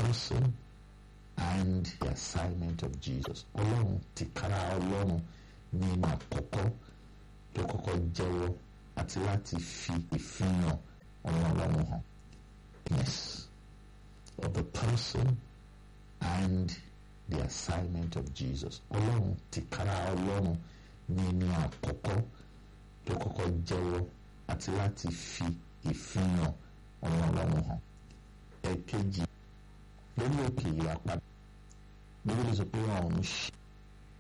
person and the assignment of Jesus ọlọ́run ti kára ọlọ́run ní ìmọ̀ àkọ́kọ́ tó kọ́kọ́ jẹ́wọ́ àti láti fi ìfihàn ọmọ ọlọ́run hàn yes of the person and the assignment of Jesus ọlọ́run ti kára ọlọ́run ní ìmọ̀ àkọ́kọ́ tó kọ́kọ́ jẹ́wọ́ àti láti fi ìfihàn ọmọ ọlọ́run hàn ẹ̀kejì lórí òkè yìí apá bíbélì sọ pé ọ̀run ṣí